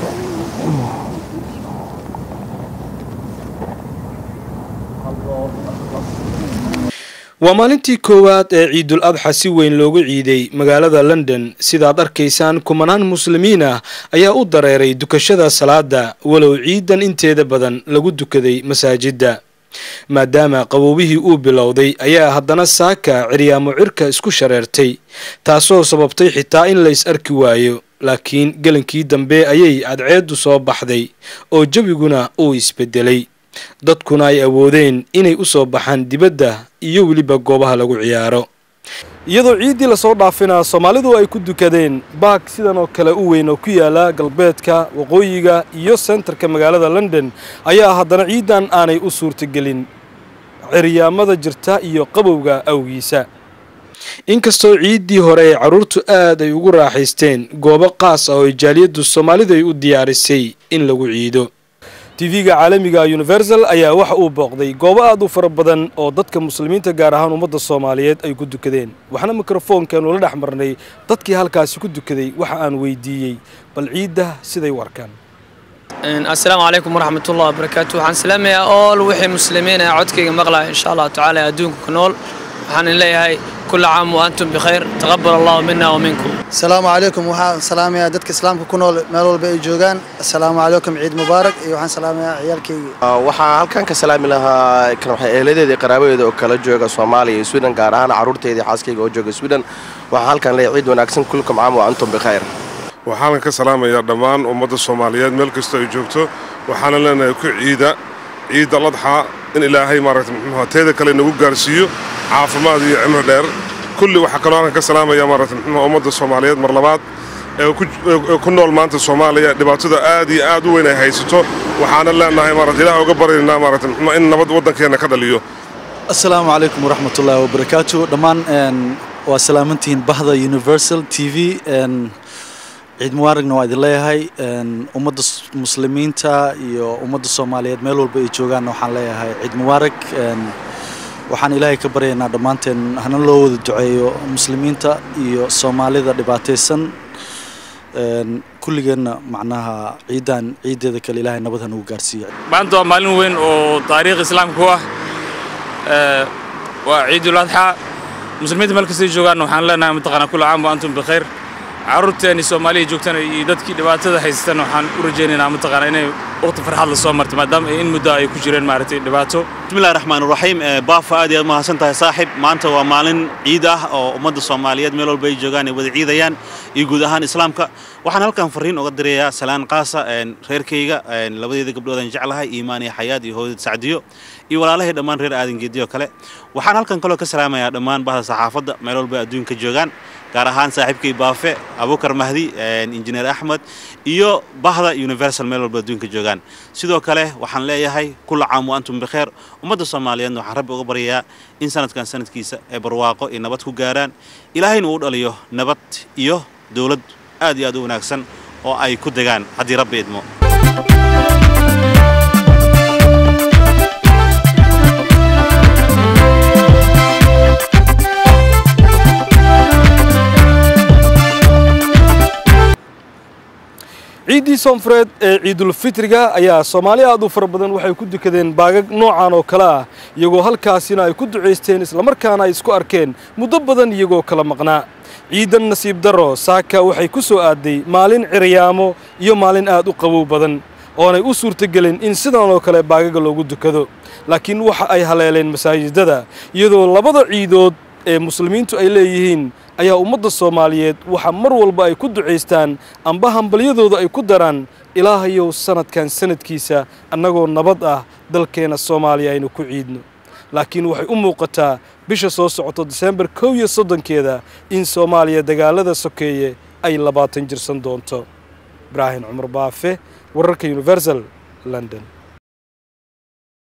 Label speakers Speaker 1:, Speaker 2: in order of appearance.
Speaker 1: waa maalintii koowaad ee ciidul adxa si weyn loogu ciiday magaalada london sidaad arkaysaan kumanaan muslimiin ah ayaa u dareeray dukashada salaada walow ciidan inteeda badan lagu dukaday masaajidda maadaama qaboobihii uu bilowday ayaa haddana saaka ciryaamo cirka isku shareertay taasoo sababtay xitaa in lays arki waayo laakiin gelankii dambe ayay cadceeddu soo baxday oo jawiguna uu isbedelay dadkuna ay awoodeen inay u soo baxaan dibadda iyo weliba goobaha lagu ciyaaro iyadoo ciiddii lasoo dhaafinaa soomaalidu ay ku dukadeen baag sidan oo kale u weyn oo ku yaala galbeedka waqooyiga iyo sentarka magaalada london ayaa haddana ciiddan aanay u suurtagelin ciryaamada jirta iyo qabowga awgiisa inkastoo ciiddii hore ee carruurtu aad ay ugu raaxaysteen goobo qaas ah oo jaaliyaddu soomaalidu ay u diyaarisay in lagu ciido tv-ga caalamiga universal ayaa waxa uu booqday goobo aad u fara badan oo dadka muslimiinta gaar ahaan ummadda soomaaliyeed ay ku dukadeen waxaana mikrofoonkeenu la dhex marnay dadkii halkaasi ku dukaday waxa aan weydiiyey bal ciidda siday u arkaan
Speaker 2: assalaamu calaykum waraxmatullahi wabarakaatu waxaan salaamayaa ool wixii muslimiin ee codkayga maqlaya insha allah tacaala adduunka ku nool waxaan idin leeyahay كل عام وأنتم بخير تقبل الله منا ومنكم
Speaker 3: السلام عليكم waxaan salaamayaa dadka islaamka ku nool meel walba ay joogaan assalaamu calaykum ciid mubaarak iyo waxaan salaamayaa ciyaalkayga
Speaker 4: waxaan halkan ka salaami lahaa kan waxay eeladeeda iyo qaraabadeeda oo kala jooga soomaaliya iyo sweden gaar ahaan carruurteeda iyo xaaskayga oo jooga sweden waxaan halkan leeyahay ciid wanaagsan kulkum caam wa antum bikhayr
Speaker 5: waxaanan ka salaamayaa dhammaan ummadda soomaaliyeed meel kastoo ay joogto waxaana leenahay ku ciida ciidda ladxa in ilaahay maaragta muxuuha teeda kale nagu gaarsiiyo caafimaad iyo cimri dheer kulli waxaa kaloo halkan ka salaamaya maaragta muxuuha ummadda soomaaliyeed mar labaad ee ku nool maanta soomaaliya dhibaatada aad iyo aad u weyn ay haysato waxaana leenahay maaragta ilaah uga baryaynaa maaragta muxuuha in nabad waddankeenna ka dhaliyo
Speaker 6: assalaamu calaykum waraxmatullaahi wabarakaatu dhammaan waa salaamantihiin bahda universal t v ciid mubaaragna waa idin leeyahay ummadda muslimiinta iyo ummadda soomaaliyeed meel walba ay joogaanna waxaan leeyahay ciid mubaarak waxaan ilaahay ka baryaynaa dhammaanteen hana loo wada duceeyo muslimiinta iyo soomaalida dhibaataysan kulligeenna macnaha ciidan ciiddeeda kale ilaahay nabad hanagu gaarsiiya
Speaker 7: maanta waa maalin weyn oo taariikh islaamka u ah waa ciidul adxaa muslimiinta meel kastay joogaanna waxaan leenahay mataqaanaa kullu caam wa antum bikhayr carruurteeni soomaaliya joogtana iyo dadkii dhibaatada haysatana waxaan u rajaynaynaa mataqaana inay waqti farxad la soo marto maadaama in muddo ay ku jireen maaragtay dhibaato
Speaker 8: bismillahi raxmaan raxiim baafa aad iyo aad mahadsan tahay saaxib maanta waa maalin ciid ah oo ummadda soomaaliyeed meel walba ay joogaan ay wada ciidayaan iyo guud ahaan islaamka waxaan halkan fariin uga dirayaa salaan qaasa reerkayga labadeeda gabdhoodaan jeclahay iimaan iyo xayaad iyo hooyad sacdiyo iyo walaalahay dhammaan reer aadan geediyo kale waxaan halkan kaloo ka salaamayaa dhammaan bahda saxaafadda meel walba adduunka joogaan gaar ahaan saaxiibkay baafe abukar mahdi injineer axmed iyo bahda universal meel walba adduunka joogaan sidoo kale waxaan leeyahay kulla caam wa antum bikheer ummadda soomaaliyeedna waxaan rabbi uga baryayaa in sanadkan sanadkiisa ay barwaaqo iyo nabad ku gaaraan ilaahayna uu dhaliyo nabad iyo dowlad aad iyo aad u wanaagsan oo ay ku degaan haddii rabbi idmo
Speaker 1: ciiddii soonfureed ee ciidulfitriga ayaa soomaali aad u fara badan waxay ku dukadeen baagag noocan oo kale ah iyagoo halkaasina ay ku ducaysteen islamarkaana ay isku arkeen muddo badan iyagoo kala maqnaa ciidan nasiib darro saaka waxay ku soo aaday maalin ciryaamo iyo maalin aad u qabow badan oonay u suurtagelin in sidan oo kale baagaga loogu dukado laakiin waxa ay haleeleen masaajidada iyadoo labada ciidood ee muslimiintu ay leeyihiin ayaa ummadda soomaaliyeed waxa mar walba ay ku ducaystaan amba hambalyadooda ay ku daraan ilaahayow sanadkan sanadkiisa annagoo nabad ah dalkeenna soomaaliya aynu ku ciidno laakiin waxay u muuqataa bisha soo socoto diseembar kow iyo soddonkeeda in soomaaliya dagaalada sokeeye ay labaatan jirsan doonto ibraahim cumar baafe wararka universal london